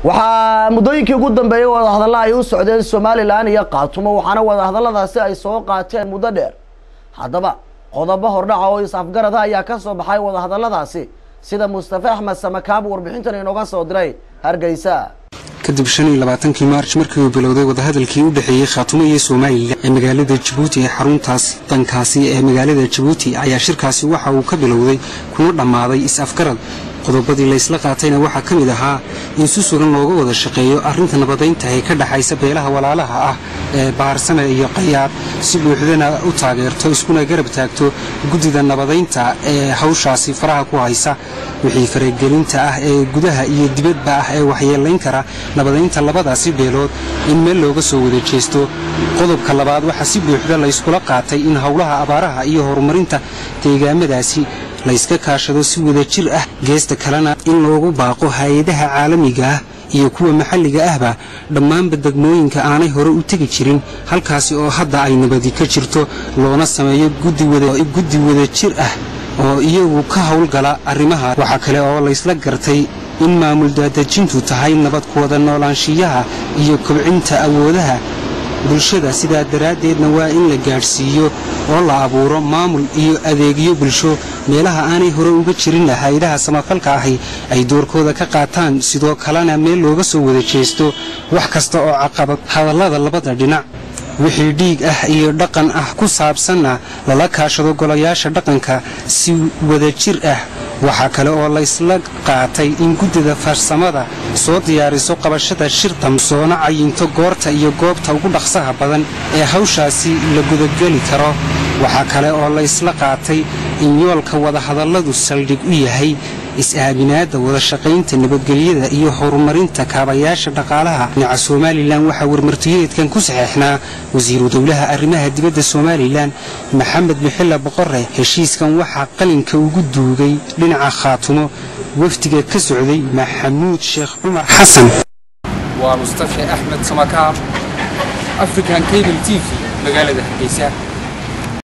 waxaa muddooyinkii ugu dambeeyey wadahadalla ay u socdeen somalilan iyo qaatumo waxaana wadahadalladaasi ay soo qaateen muddo dheer haddaba qodobo hordhaca oo is-afgarada ayaa ka soo baxay wadahadalladaasi sida mustafa axmed samakaab warbixintan inooga soo diray hargeysa kadib shan iyo labaatankii maarj markii uu bilowday wadahadalkii u dhexeeyey khaatumo iyo somalilan ee magaalada jabuuti ee xaruntaas dankaasi ee magaalada jabuuti ayaa shirkaasi waxa uu ka bilowday kuna dhammaaday is-afgarad qodobadii laysla qaatayna waxaa ka mid ahaa in si sugan looga wada shaqeeyo arrinta nabadaynta ee ka dhexaysa beelaha walaalaha ah ee baarsame iyo qayaad si buuxdana u taageerto iskuna garab taagto guddida nabadaynta ee hawshaasi faraha ku haysa wixii faragelinta ah ee gudaha iyo dibadba ah ee waxyeelayn kara nabadaynta labadaasi beelood in meel looga soo wada jeesto qodobka labaad waxaa si buuxda layskula qaatay in howlaha abaaraha iyo horumarinta deegaamadaasi layska kaashado si wada jir ah geesta kalena in loogu baaqo hay-adaha caalamiga ah iyo kuwa maxalliga ahba dhammaanba degmooyinka aanay hore u tegi jirin halkaasi oo hadda ay nabadi ka jirto loona sameeyo guddi wada jir ah oo iyagu ka howlgala arrimaha waxaa kale oo laysla gartay in maamul daadejintu tahay nabad ku wada noolaanshiyaha iyo kobcinta awoodaha bulshada sidaa daraaddeedna waa in la gaadhsiiyo oo la abuuro maamul iyo adeegyo bulsho meelaha aanay hore uga jirin hay-adaha samafalka ahi ay doorkooda ka qaataan sidoo kalena meel looga soo wada jeesto wax kasta oo caqabad hadallada labada dhinac wixii dhiig ah iyo dhaqan ah ku saabsanna lala kaashado golayaasha dhaqanka si wada jir ah waxaa kale oo laysla qaatay in guddida farsamada soo diyaariso qabashada shirtam soona cayinto goorta iyo goobta ugu dhaqsaha badan ee hawshaasi la gudageli karo waxaa kale oo laysla qaatay in yoolka wadahadalladu saldhig u yahay is-aaminaadda wadashaqaynta nabadgelyada iyo horumarinta kaabayaasha dhaqaalaha dhinaca somalilan waxaa warmartiyeedkan ku saxeexnaa wasiiru dowlaha arrimaha dibadda somalilan maxamed bixilla boqore heshiiskan waxaa qalinka ugu duugay dhinaca khaatumo wafdiga ka socday maxamuud sheekh cumar xasan waa mustafa axmed samakaar african cable t v magaalada hargeysa